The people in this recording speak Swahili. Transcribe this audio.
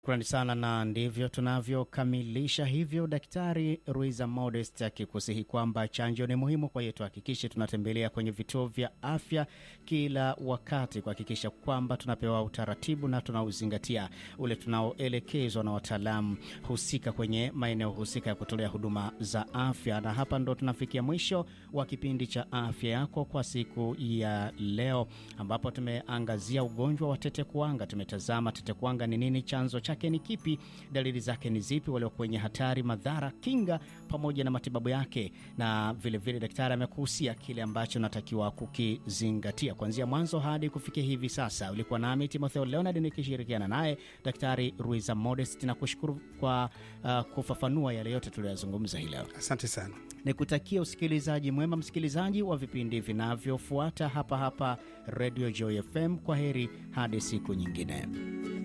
Shukrani sana, na ndivyo tunavyokamilisha hivyo. Daktari Ruiza Modest akikusihi kwamba chanjo ni muhimu, kwa hiyo tuhakikishe tunatembelea kwenye vituo vya afya kila wakati kuhakikisha kwamba tunapewa utaratibu na tunauzingatia ule tunaoelekezwa na wataalamu husika kwenye maeneo husika ya kutolea huduma za afya. Na hapa ndo tunafikia mwisho wa kipindi cha afya yako kwa siku ya leo, ambapo tumeangazia ugonjwa wa tetekuwanga. Tumetazama tetekuwanga ni nini, chanzo chake ni kipi, dalili zake ni zipi, walio kwenye hatari, madhara, kinga pamoja na matibabu yake, na vilevile daktari amekuhusia kile ambacho natakiwa kukizingatia kuanzia mwanzo hadi kufikia hivi sasa. Ulikuwa nami Timotheo Leonard nikishirikiana naye Daktari Ruiza Modest, na kushukuru kwa uh, kufafanua yale yote tuliyozungumza hii leo. Asante sana. Nikutakia usikilizaji mwema, msikilizaji wa vipindi vinavyofuata hapa hapa Radio Joy FM. Kwa heri hadi siku nyingine.